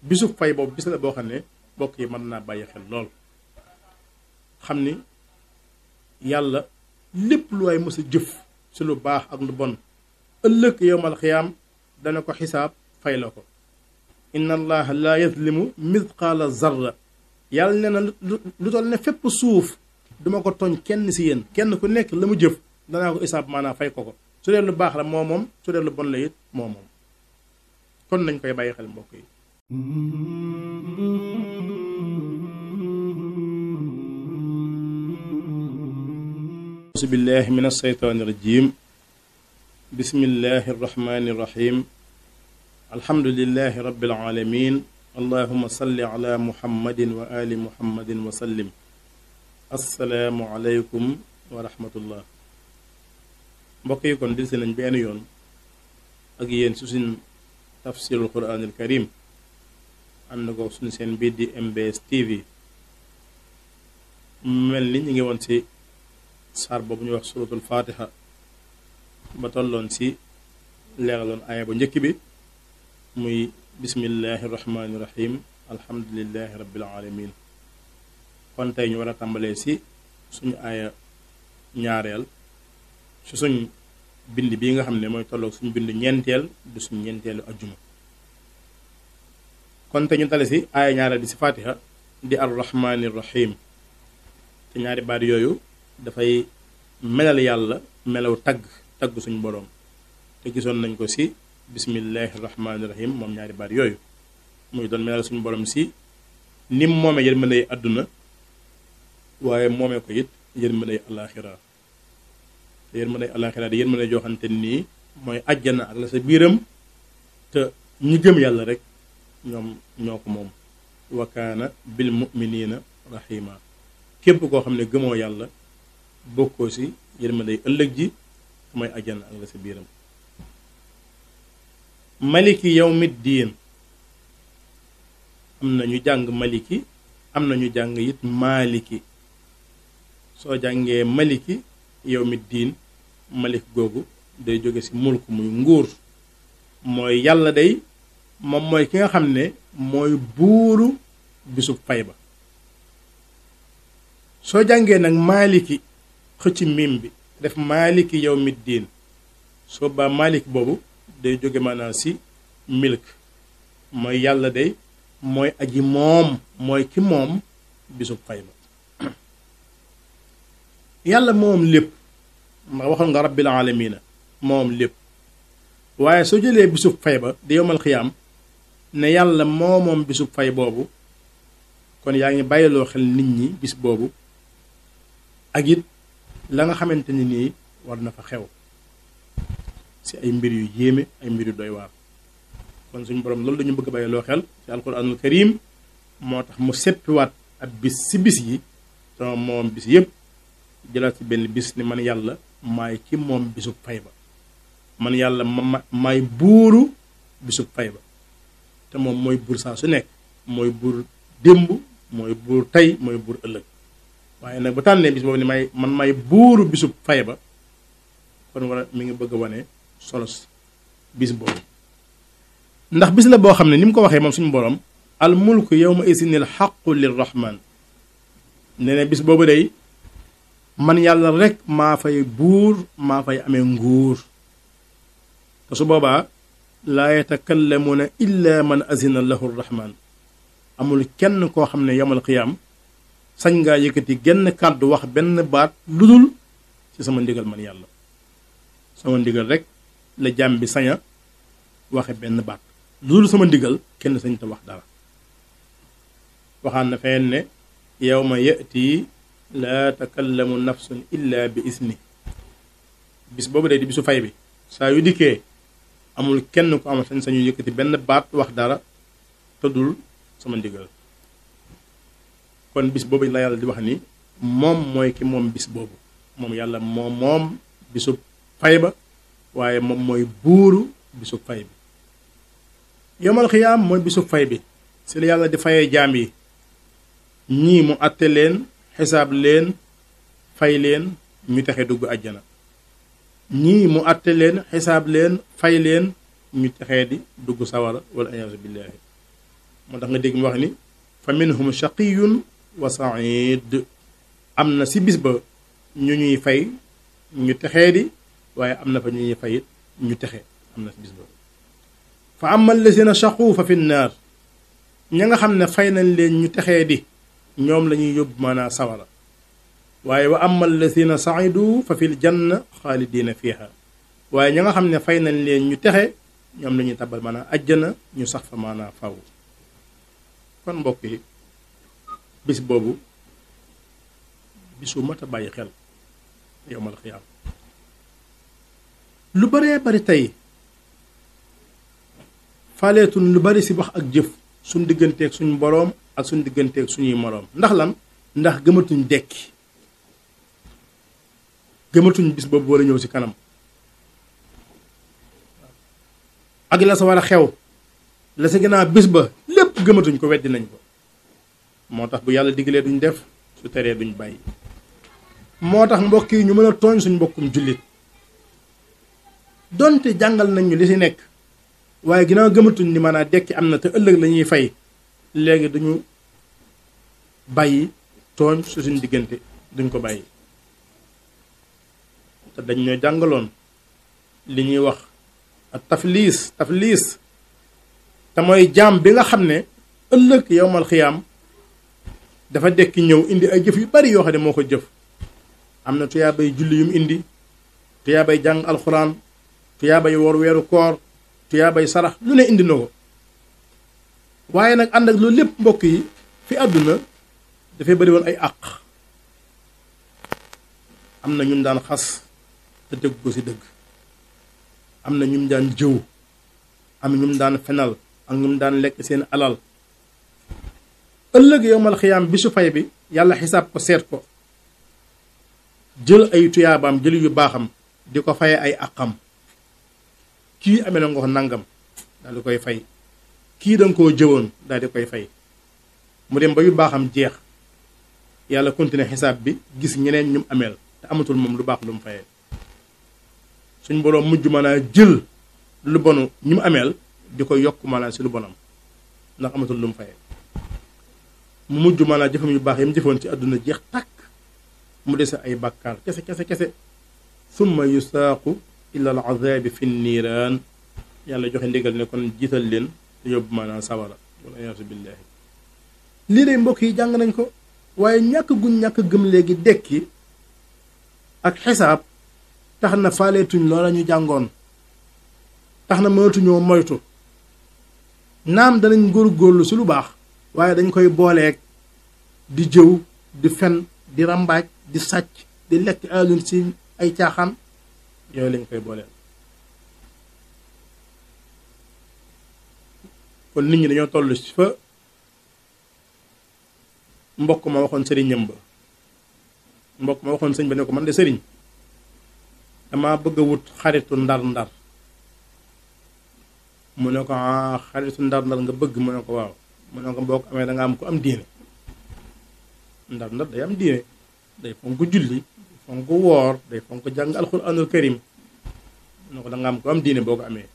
bisu fay boobu bis la boo xam ne bokk yi mën naa bàyyi xel lool xam ni yàlla lépp lu waay mës a jëf ci lu baax ak lu bon ëllëg yowmal xiyaam dana ko xisaab fay la ko inna allaha laa yazlimu mithqaala zarra yàlla nee na lu toll ne fépp suuf duma ko tooñ kenn si yéen kenn ku nekk la mu jëf danaa ko xisaab maanaam fay ko ko su dee lu baax la moo moom su dee lu bon la it moo moom kon nañ koy bàyyi xel mbokk yi auzu billahi min alsheytaani irajim bismillahi arrahmani irrahim alhamdulilahi rabbil alamin allahuma salli ala muhammadin wa ali muhammadin wa sallim assalaamu aleykum wa rahmatullah mbokk yi kon dilsi nañ benn yoon ak yéen su suñ tafsirul quraanil karim ànd ko suñ seen biir di MBS TV mel ni ñu ngi woon ci saar boobu ñuy wax suratul fatiha ba tolloon ci leeraloon aaya bu njëkk bi muy bismillahi rahmaani rahim alhamdulillahi rabbil alamin kon tey ñu war a tàmbalee ci suñu aaya ñaareel ci suñ bind bii nga xam ne mooy tolloog suñu bind ñeenteel du suñu ñeenteelu ajjuma kon te ñu tale ci aaya ñaareel bi ci fatiha di ar rahmaani rahim te ñaari baat yooyu dafay melal yàlla melaw tagg tagg suñu boroom te gisoon nañ ko ci bismillahi rahmaani rahim moom ñaari baat yooyu muy doon melal suñu boroom ci nim moomee yërmande àdduna waaye moomee ko it yërmande alaxira te yërmande alaxira di yërmande joo xamante nii mooy ajjana ak la sa biiram te ñi gëm yàlla rek ñoom ñoo ko moom wa kaana bil muminina rahima képp koo xam ne gëmoo yàlla bokkoo ci yërmande ëllëg ji mooy ajjana ak la sa biiram maliki yawmi diin am na ñu jàng maliki am na ñu jàng it maaliki soo jàngee maliki yawmi diin malik googu day jóge ci mulk muy nguur mooy yàlla day moom mooy ki nga xam ne mooy buuru bisub fay ba soo jàngee nag maaliki xëcc mim bi def maaliki yawmi diin soo baa maaliki boobu day jóge maanaam ci milk mooy yàlla day mooy aji moom mooy ki moom bisub fay ba yàlla moom lépp ndax waxoon nga rabbil alamina moom lépp waaye soo jëlee bisub fay ba di yowmal xiyaam ne yàlla moo moom bisub fay boobu kon yaa ngi bàyyiloo xel nit ñi bis boobu ak it la nga xamante ni nii war na fa xew ci ay mbir yu yéeme ay mbir yu doy waar kon suñu borom loolu dañu bëgg a bàyyiloo xel ci alquranul karim moo tax mu seppiwaat ab bis ci bis yi te moom bis yépp jëlaat ci benn bis ni man yàlla maay ki moom bisub fay ba man yàlla ma maay buuru bisub fay ba te moom mooy buur saa su nekk mooy buur démb mooy buur tey mooy buur ëllëg waaye nag bu tànnee bis boobu ni may man maay buuru bisub fay ba kon war a mi ngi bëgg a wane solos bis boobu ndax bis la boo xam ne ni mu ko waxee moom suñu borom al mulku yawma isinil xaqu lirrahman nee na bis boobu day man yàlla rek maa fay buur maa fay amee nguur te su boobaa laa yatakallamuuna illa man azina lahu rahman amul kenn koo xam ne yamal xiyaam sañ ngaa yëkkati genn kàddu wax benn baat ludul ci sama ndigal man yàlla sama ndigal rek la jàmm bi saña waxe benn baat ludul sama ndigal kenn sañ te wax dara waxaan na fenn ne yawma yati laa takallamu nafsun illa bi isni bis boobu day di bisu fay bi saa yu dikkee amul kenn ko am sañ sañu yëkkati benn baat wax dara tëddul sama ndigal kon bis boobu la yàlla di wax ni moom mooy ki moom bis boobu moom yàlla moom moom bisu fay ba waaye moom mooy buuru bisu fay bi yomal xiyaam mooy bisu fay bi si la yàlla di fayee jaam yi ñii mu àtte leen xisaab leen fay leen ñu texe dugg àjjana ñii mu àtte leen xisaab leen fay leen ñu texee di dugg sawara wala ayaasu billaahi moo tax nga dégg mu wax ni fa minhum shaqiyun wa said am na si bis ba ñu ñuy fay ñu texee di waaye am na fa ñu ñuy fay ñu texe am na si bis ba fa ama allazina shaqu fa fi nnaar ña nga xam ne fay nañ leen ñu texee di ñoom la ñuy yóbbu maanaa sawara waaye wa ama allazina saidu fa fil janna xaalidina fiha waaye ña nga xam ne fay nañ leen ñu texe ñoom la ñuy tabal maanaa ajjana ñu sax fa maanaa faw kon mbokk yi bis boobu bisu mat a bàyyi xel yowmal xiyaam lu baree bari tey faaleetun lu bari si wax ak jëf suñ digganteeg suñu boroom ak suñ digganteeg suñuy moroom ndax lan ndax gëmatuñ dekki gëmatuñ bis boobu war a ñëw si kanam ak la sa war a xew la sa gannaaw bis ba lépp gëmatuñ ko weddi nañ ko moo tax bu yàlla diglee duñ def su teree duñ bàyyi moo tax mbokk yi ñu mën a tooñ suñ mbokkum jullit donte jàngal nañ ñu li si nekk waaye ginnaaw gëmatuñ ni maanaam dekki am na te ëllëg la ñuy fay léegi duñu bàyyi tooñ su suñ diggante duñ ko bàyyi te dañ ñoo jàngaloon li ñuy wax ak tafliis tafliis te mooy jaam bi nga xam ne ëllëg yowmal xiyaam dafa dekki ñëw indi ay jëf yu bari yoo xam ne moo ko jëf am na tuyaabay julli yu mu indi tuyaabay jàng alxuraan tuyaabay woor weeru koor tuyaabay sarax lu ne indi na ko waaye nag ànd ak loolu lépp mbokk yi fi àdduna dafay bari woon ay àq am na ñum daan xas te dëgg ko ci dëgg am na ñum daan jëw am ñum daan fenal ak ñum daan lekk seen alal ëllëg yowmal xiyaam bisu fay bi yàlla xisaab ko seet ko jël ay tuyaabaam jël yu baaxam di ko faye ay àqam kii amee na nga ko nangam daal di koy fay kii danga koo jëwoon daal di koy fay mu dem ba yu baaxam jeex yàlla continuer xisaab bi gis ñeneen ñum ameel te amatul moom lu baax lu mu fayee suñ boroom mujj maanaa jël lu bonu ñu mu ameel di ko yokk maanaa si lu bonam ndax amatul lu mu fayee mu mujj maanaa jëfam yu baax yi mu jëfoon ci àdduna jeex tàkk mu dese ay bàkkaar kese kese kese summa yusaaqu ila al azabi fi niiraan yàlla joxe ndigal ne kon jiital leen te yóbbu maanaa sawara wala yaasu billaahi lii day mbokk yi jàng nañ ko waaye ñàkk guñ ñàkk gëm léegi dekki ak xisaab tax na faaleetuñ loola ñu jàngoon tax na mënatuñoo moytu naam danañ góorgóorlu si lu baax waaye dañ koy booleeg di jëw di fen di rambaaj di sàcc di lekk alun si ay caaxaan yooyu lañ koy booleel kon nit ñi dañoo toll ci fa mbokk ma waxoon sëriñam ba mbokk ma waxoon sëñ ba ne ko man de sëriñ dama bëgg a wut xaritu ndar-ndar mu ne ko ah xaritu ndar-ndar nga bëgg mu ne ko waaw mu ne ko boo ko amee da nga am ko am diine ndar-ndar day am diine day fonk julli fonk woor day fonk jàng alxuraanul karim mu ne ko da nga am ko am diine boo ko amee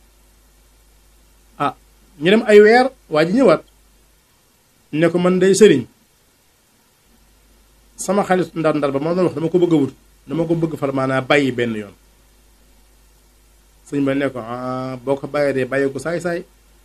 ah ñu dem ay weer waa ji ñëwaat ne ko man day sëriñ sama xaritu ndar-ndar ba ma doon wax dama ko bëgg a wut dama ko bëgg far maanaa bàyyi benn yoon sëñ ba ne ko ah boo ko bàyyee dee bàyyi ko saay-saay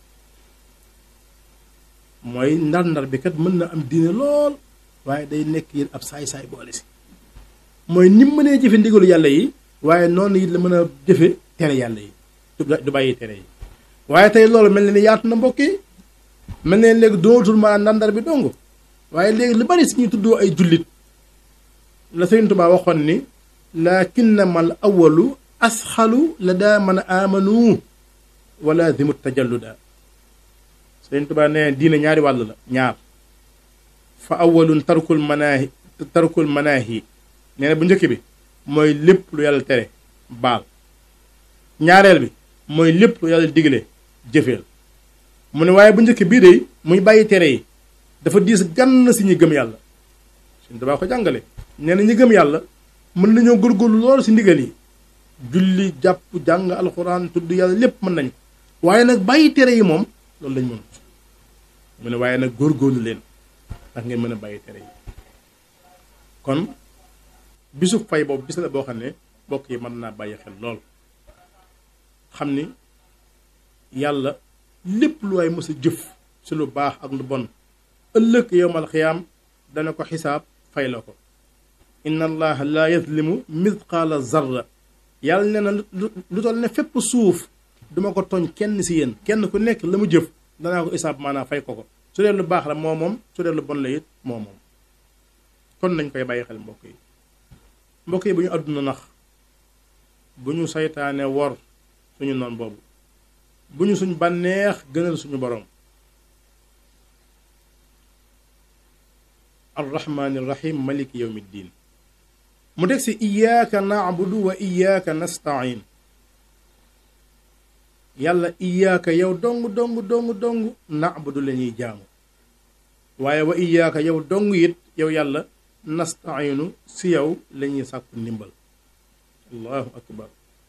mooy ndar-ndar bi kat mën na am diine lool waaye day nekk yéen ab saay-saay boole si mooy ni mu mënee jëfe ndigalu yàlla yi waaye noonu it la mën a jëfe tere yàlla yi du bàyyi tere yi waaye tey loolu mel na ni yaatu na mbokk yi mel ne léegi dootul maanaam ndar-ndar bi dong waaye léegi lu bari si ñuy tuddoo ay jullit la Sëriñ Tuubaa waxoon ni lakinnamal awalu asxalu la daa man amanu wala zimu tajalluda Sëriñ Tuubaa nee diine ñaari wàll la ñaar fa awalun tarkul manaahi tarkul manaahi nee na bu njëkk bi mooy lépp lu yàlla tere baal ñaareel bi mooy lépp lu yàlla digle jëfeel mu ne waaye bu njëkk bii de muy bàyyi tere yi dafa diis gann si ñi gëm yàlla Sëriñ Tuubaa ko jàngale nee na ñi gëm yàlla mën nañoo góorgóorlu lool si ndigal yi julli jàpp jàng alxuraan tudd yàlla lépp mën nañ ko waaye nag bàyyi tere yi moom loolu lañ mënut mu ne waaye nag góorgóorlu leen ndax ngeen mën a bàyyi tere yi kon bisu fay boobu bis la boo xam ne bokk yi mën naa bàyyi xel lool xam ni yàlla lépp lu waay mës a jëf ci lu baax ak lu bon ëllëg yowmal xiyaam dana ko xisaab fay la ko inna allaha la yazlimu mithqaala zarra yàlla nee na lu toll ne fépp suuf duma ko tooñ kenn si yéen kenn ku nekk la mu jëf danaa ko xisaab maanaam fay ko ko su dee lu baax la moo moom su dee lu bon la it moo moom kon nañ koy bàyyi xel mbokk yi mbokk yi bu ñu àdduna nax bu ñu saytaane wor suñu noon boobu bu ñu suñ bànneex gënal suñu borom arrahmaani rahim maliki yawmi ddin mu teg si iyaaka naabudu wa iyaaka nastain yàlla iyaaka yow dong dong dong dong naabudu la ñuy jaamu waaye wa iyaaka yow dong it yow yàlla nastainu si yow la ñuy sàkku ndimbal allahu akbar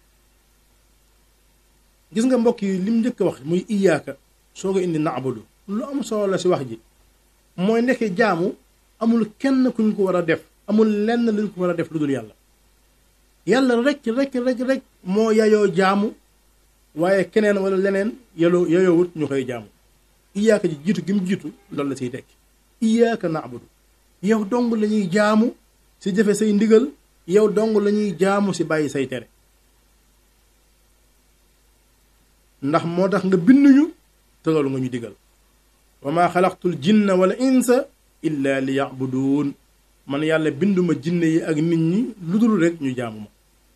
gis nga mbokk yi lim njëkk a wax muy iyaaka soo ko indi naabudu lu am solo la si wax ji mooy nekk jaamu amul kenn kuñ ko war a def amul lenn luñ ko war a def lu dul yàlla yàlla rek rek rek rek moo yayoo jaamu waaye keneen wala leneen yaloo yayoowut ñu koy jaamu iyaaka ji jiitu gi mu jiitu loolu la siy tekki iyaaka naabudu yow dong la ñuy jaamu si jëfe say ndigal yow dong la ñuy jaamu si bàyyi say tere ndax moo tax nga binduñu te loolu nga ñu digal wa maa xalaqtul jinna wala insa illa li yabuduun man yàlla binduma jinne yi ak nit ñi lu dul rek ñu jaamu ma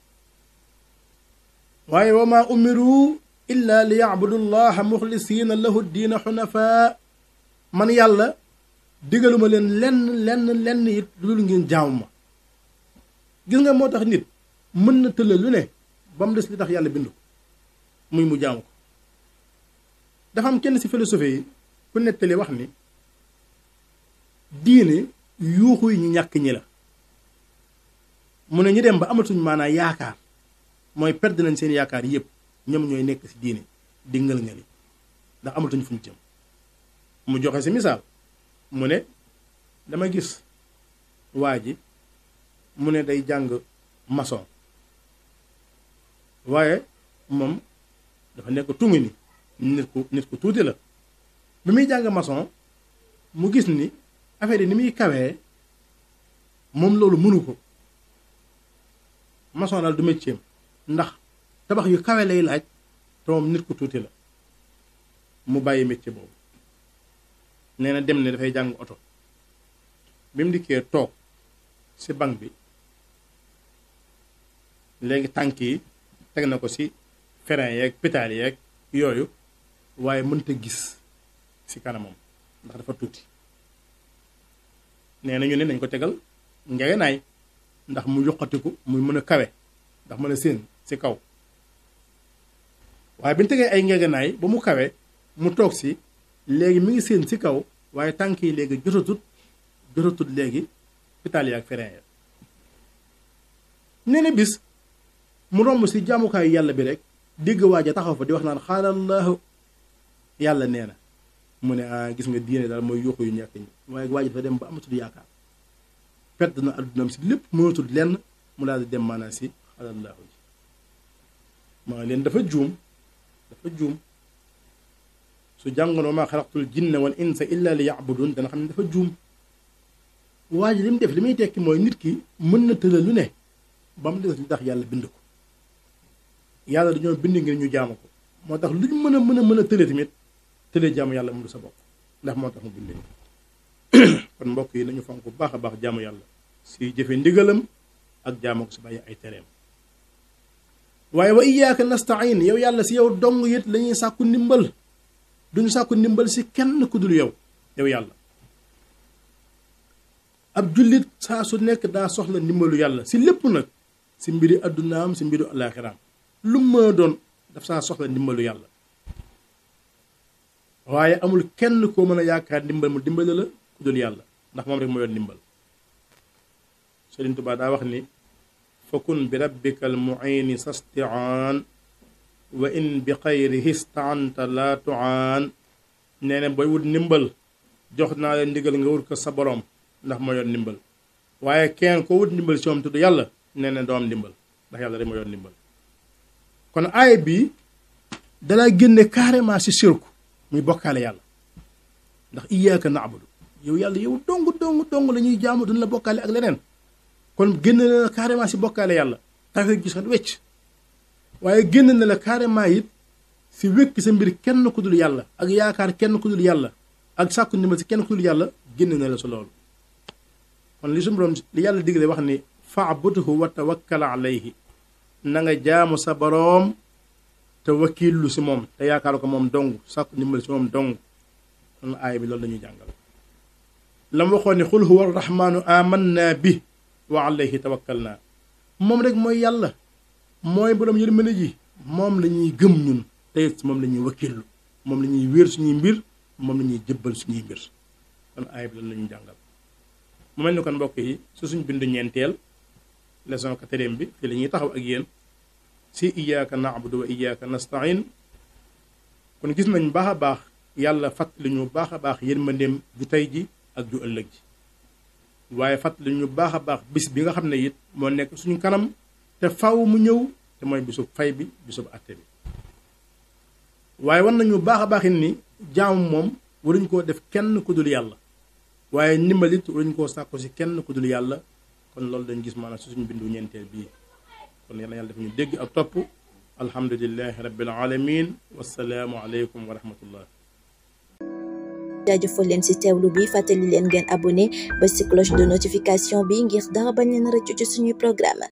waaye wa maa umiru illa li yabudu llaha muxlisiina lahu diina xunafaa man yàlla digaluma leen lenn lenn lenn it lu dul ngeen jaamu ma gis nga moo tax nit mën na tëlla lu ne ba mu des li tax yàlla bind ko muy mu jaamu ko dafa am kenn ci philosophie yi ku nettali wax ni diine yuuxu yi ñu ñàkk ñi la mu ne ñu dem ba amatuñ maanaa yaakaar mooy perdre nañ seen yaakaar yépp ñoom ñooy nekk ci diine di ngël ngëli ndax amatuñ fuñ jëm mu joxe ci misaal mu ne dama gis waa ji mu ne day jàng maçon waaye moom dafa nekk tungu ni nit ku nit ku tuuti la bi muy jàng maçon mu gis ni affaire yi ni muy kawee moom loolu mënu ko maçon daal du métier ndax tabax yu kawe lay laaj te moom nit ku tuuti la mu bàyyi métier boobu nee na dem ne dafay jàng oto bi mu dikkee toog ci banc bi léegi tànk yi teg na ko ci frein yeeg pétale yeeg yooyu waaye mënta gis ci kanamam ndax dafa tuuti nee na ñu ne nañ ko tegal ngegenaay ndax mu yokkatiku muy mën a kawe ndax mën a séen ci kaw waaye bi ñu tegee ay ngegenaay ba mu kawe mu toog ci léegi mi ngi séen ci kaw waaye tànk yi léegi jotatut jotatut léegi pétale yi ak frein ya nee na bis mu romb ci jaamukaayu yàlla bi rek dégg waaja taxaw fa di wax naan xaalallahu yàlla nee na mu ne ah gis nga diine daal mooy yuuxu yu ñàkk ñi waaye waaja dafa dem ba amatul yaakaar perte na addunaam ci lépp mënatul lenn mu daal di dem maanaam ci xaalallahu ji maa leen dafa juum dafa juum su jàngoon wa maa xalaqtul jinna wal insa illa li yabudun dana xam ne dafa juum waa ji li mu def li muy tekki mooy nit ki mën na tëral lu ne ba mu des li tax yàlla bind ko yàlla dañoo bind ngir ñu jaamu ko moo tax lu ñu mën a mën a mën a tële tamit tële jaamu yàlla mu du sa bopp ndax moo tax mu bind kon mbokk yi nañu fonk bu baax a baax jaamu yàlla si jëfe ndigalam ak jaamu ko si bàyyi ay tereem waaye wa iyyaka nasta'in yow yàlla si yow dong it la ñuy sàkku ndimbal duñu sàkku ndimbal si kenn ku dul yow yow yàlla ab jullit saa su nekk daa soxla ndimbalu yàlla si lépp nag si mbiri addunaam si mbiri alaaxiraam lu mu mën a doon daf saa soxla ndimbalu yàlla waaye amul kenn koo mën a yaakaar ndimbal mu dimbale la ku dul yàlla ndax moom rek moo yor ndimbal Sëriñ Tuubaa daa wax ni fakun bi rabbika al muini sastiaan wa in bi xayrihi staanta laa tuaan nee na booy wut ndimbal jox naa leen ndigal nga wut ko sa borom ndax moo yor ndimbal waaye kenn ko wut ndimbal ci moom tudd yàlla nee na doo am ndimbal ndax yàlla rek moo yor ndimbal kon aaya bi dalaa génne carrément si sirku muy bokkaale yàlla ndax iyyaka na'budu yow yàlla yow dong dong dong la ñuy jaamu duñ la bokkaale ak leneen kon génn na la carrément si bokkaale yàlla tawee gis xel wecc waaye génn na la carrément it si wékk sa mbir kenn ku dul yàlla ak yaakaar kenn ku dul yàlla ak sàkku ndimbal si kenn ku dul yàlla génn na la sa loolu kon li suñu borom li yàlla digle wax ni fa'budhu wa tawakkal alayhi na nga jaamu sa boroom te wakiilu si moom te yaakaar ko moom dong sàkku ndimbal si moom dong kon aaya bi loolu la ñuy jàngal la mu waxoon ne xul huwa arrahmaanu amanna bi wa alayhi tawakkalna moom rek mooy yàlla mooy borom yërmande ji moom la ñuy gëm ñun te moom la ñuy wakiilu moom la ñuy wéer suñuy mbir moom la ñuy jëbbal suñuy mbir kon aaya bi loolu la ñuy jàngal mu mel ni kon mbokk yi su suñ bindu ñeenteel leçon quatrième bi fii la ñuy taxaw ak yéen si iyyaka na'budu wa iyyaka nasta'in kon gis nañ baax a baax yàlla fàttali ñu baax a baax yërmandeem ju tey ji ak ju ëllëg ji waaye fàttali ñu baax a baax bis bi nga xam ne it moo nekk suñu kanam te faw mu ñëw te mooy bisub fay bi bisub àtte bi waaye war nañu baax a baax it ni jaamu moom waruñ koo def kenn ku dul yàlla waaye ndimbalit waruñ koo sàkku si kenn ku dul yàlla kon loolu dañ gis maanaam si suñu bindu ñeenteel bii kon yal na yàlla def ñu dégg ak topp alhamdulilahi rabbil alamin wasalaamu aleykum wa rahmatullah jaajëfal leen ci teewlu bi fàttali leen ngeen abonné ba ci cloche de notification bi ngir dara bañ leen rëccu ci suñuy programme